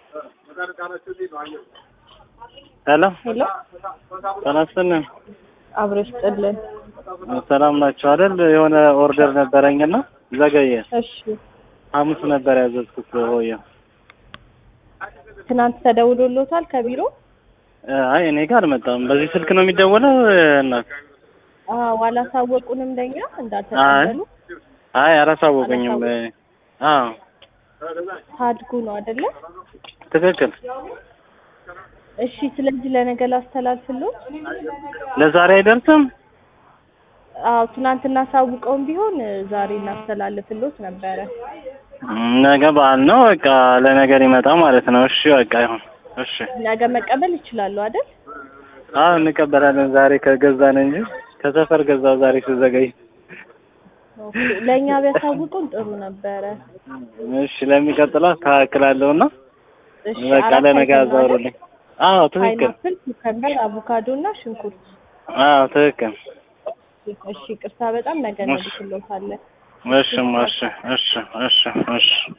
ሄሎ ሄሎ ተነስተን አብረሽ ጥልን። ሰላም ናቸው አይደል? የሆነ ኦርደር ነበረኝና ዘገየ። እሺ ሐሙስ ነበር ያዘዝኩት ሆየ። ትናንት ተደውሎሎታል ከቢሮ? አይ እኔ ጋር አልመጣም። በዚህ ስልክ ነው የሚደወለው እናት? አዎ አላሳወቁንም ለኛ እንዳልተቀበሉ። አይ አላሳወቁኝም። አዎ ታድጉ ነው አይደለ? ትክክል። እሺ ስለዚህ ለነገ ላስተላልፍሎት። ለዛሬ አይደርስም? አዎ ትናንት እናሳውቀውም ቢሆን ዛሬ እናስተላልፍሎት ነበረ። ነገ በዓል ነው። በቃ ለነገ ሊመጣ ማለት ነው። እሺ በቃ ይሁን። እሺ ነገ መቀበል ይችላሉ አይደል? አዎ እንቀበላለን። ዛሬ ከገዛን እንጂ ከሰፈር ገዛው ዛሬ ስዘገይ። ኦኬ ለእኛ ቢያሳውቁን ጥሩ ነበረ። እሺ ለሚቀጥለው አስተካክላለሁና እሺ በቃ አራት ለነገ አይተም አይደል? አዛውሩልኝ። አዎ ትክክል። ፓይናፕል፣ ኩከምበር፣ አቮካዶ እና ሽንኩርት። አዎ ትክክል። እሺ ቅርታ በጣም ነገ እንልክሎታለን። እሺ እሺ እሺ እሺ እሺ